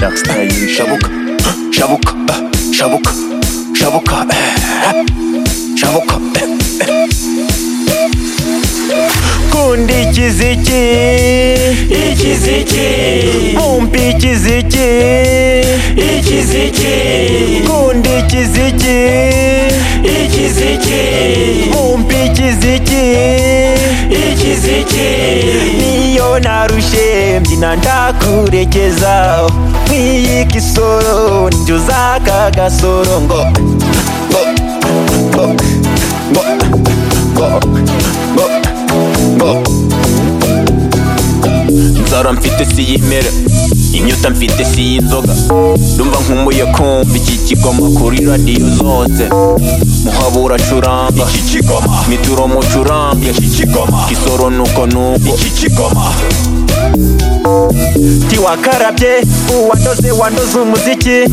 Bakslayın şabuk Şabuk Şabuk Şabuk Şabuk Kundi kiziki İkiz iki Bumpi kiziki İkiz iki Kundi kiziki İkiz iki Bumpi kiziki İkiz iki Niyo narushe mbyina ndakurekeza Nk'iyi kisoro ndyuza aka gasoro ngo Ngo Ngo Ngo Ngo Ngo Ngo inzara mfite si y'imere imyuta mfite si y'inzoga ndumva nkumuye kumva iki kigoma kuri radiyo zose muhabura acuranga iki kigoma mituro mucuranga iki kigoma kisoro nuko nuko iki kigoma tiwakarabye uwandoze wandoze umuziki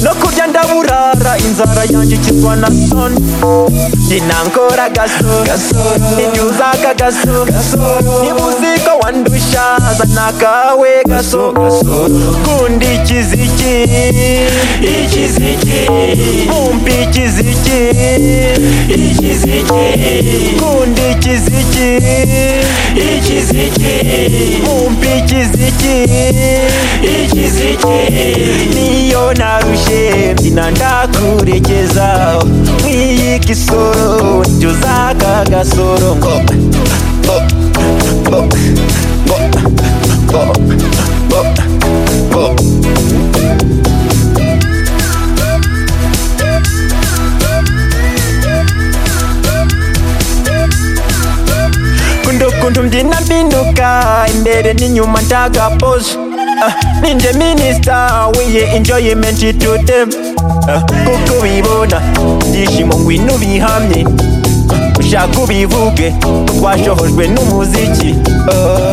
no kurya ndaburara inzara yanjye ikizwa na soni ginangora gasoro nibyuza aka gasoro niba uzi ko wandusha zana akawe gasoro kundi ikiziki ikiziki bumpi ikiziki ikiziki kundi ikiziki ikiziki bumpi ikiziki ikiziki niyo narushe mbyina ndakurekeza nk'iyi kisoro ndyuza aka gasoro ngo ngo ngo ngo ngo ngo ngo kundukundu mbyina mbinuka imbere n'inyuma ndaga pose Uh, ninje minisita wiye enjoyment to them uh, kuko ubibona ibyishimo ngwino ubihamye ushaka ubivuge twashohojwe n'umuziki uh,